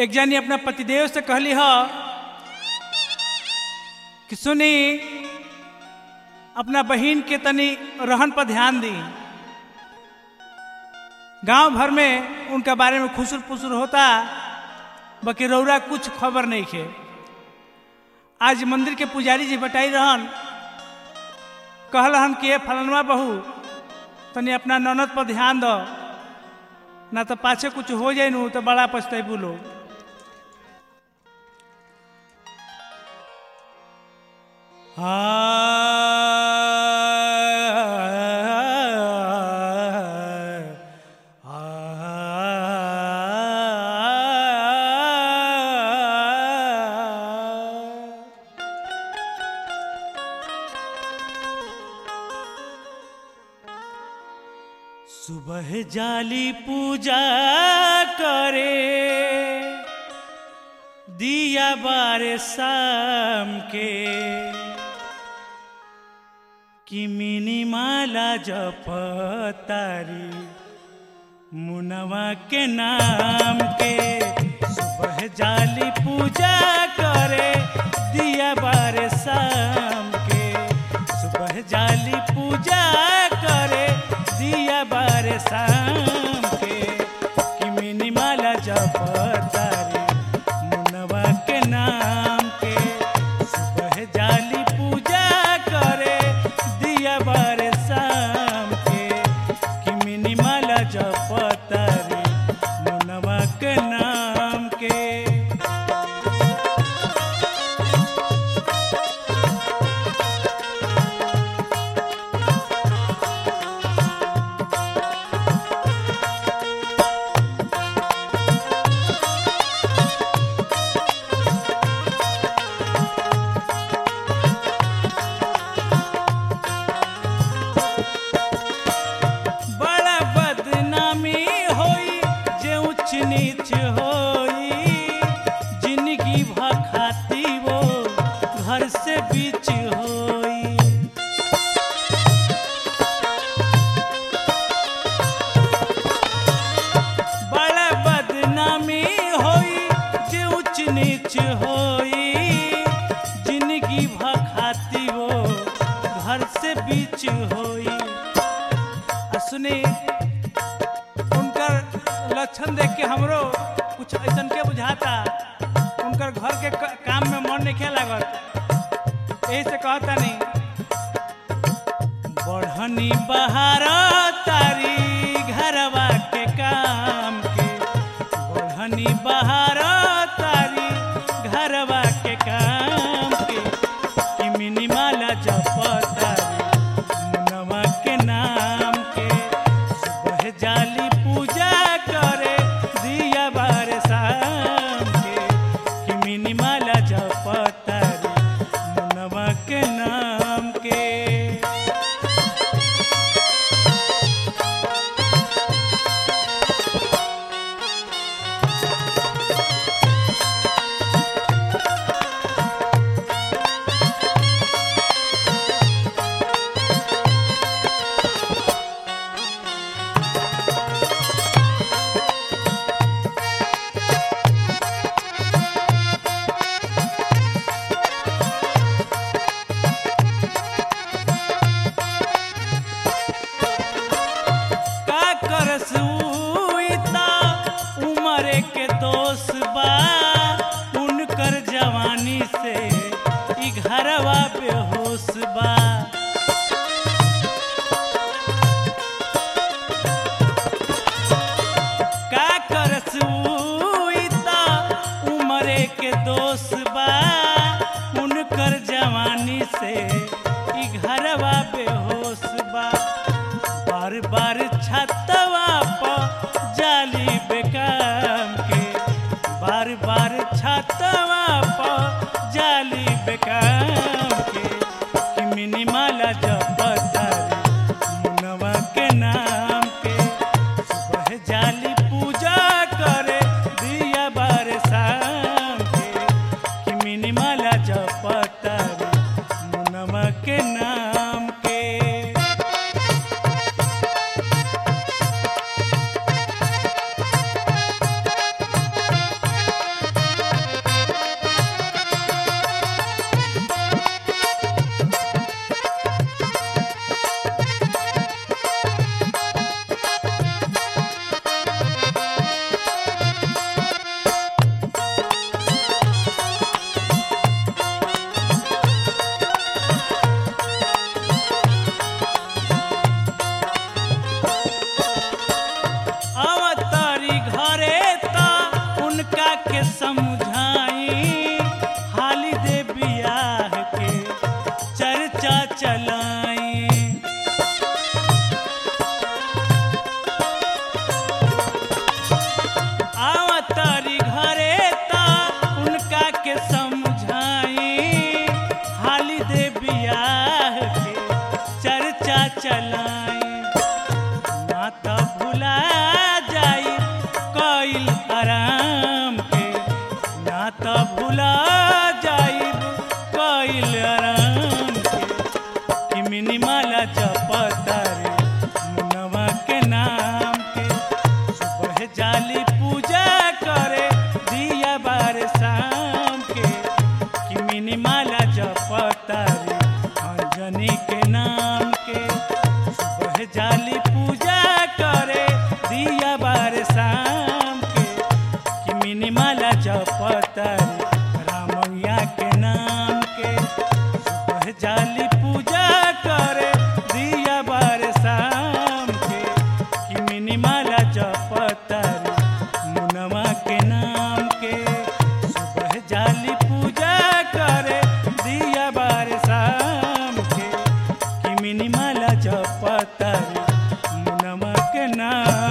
एक जानी अपना पतिदेव से कहली ह कि सुनी अपना बहन के तनी रहन पर ध्यान दी गांव भर में उनका बारे में खुसुर पुसुर होता बाकी रौरा कुछ खबर नहीं खे आज मंदिर के पुजारी जी बटाई रहन कहल हन कि ये फलनवा बहू तनी अपना ननद पर ध्यान दो ना तो पाछे कुछ हो जाए नू तो बड़ा पछतेबू लोग सुबह जाली पूजा करे दिया बारे शाम के कि मिनी माला जप तारी मुनवा के नाम के सुबह जाली पूजा करे दिया बारे शाम के सुबह जाली पूजा करे दिया बारे शाम के कि मिनी माला जप तारी मुनवा के नाम के सुबह जाली पूजा करे दिया बारे शाम के कि मिनी माला जप तारी मुनवा के नाम के बड़ा बदनामी होई जे ऊंच नीच होई जिंदगी भखाती वो घर से बीच होई बड़ा बदनामी होई जे ऊंच नीच होई जिंदगी भखाती वो घर से बीच होई आ सुनी उनकर लक्षण देख के हमरो कुछ ऐसा के बुझाता उनकर घर के क- काम में मन नहीं लागत यही से कहता नहीं बढ़नी बहार तारी घरवा के काम के बढ़नी बहार तारी घरवा के काम के कि मिनी माला जप तारी मुनवा के नाम के सुबह जाली पूजा करे दिया बार शाम के कि मिनी माला जप तारी मुनवा के नाम के का करस उइता उमरे के दोष बा उनकर जवानी से ई घरवा बेहोश बा का करस उइता उमरे के दोष बा उनकर जवानी से ई घरवा बेहोश बा बार बार छतवा पर जाली बेकाम के बार बार छतवा पर जाली बेकाम के कि मिनी माला जप तारी मुनवा के नाम के सुबह जाली पूजा करे दिया बार शाम के कि मिनी माला जप तारी मुनवा के नाम के ना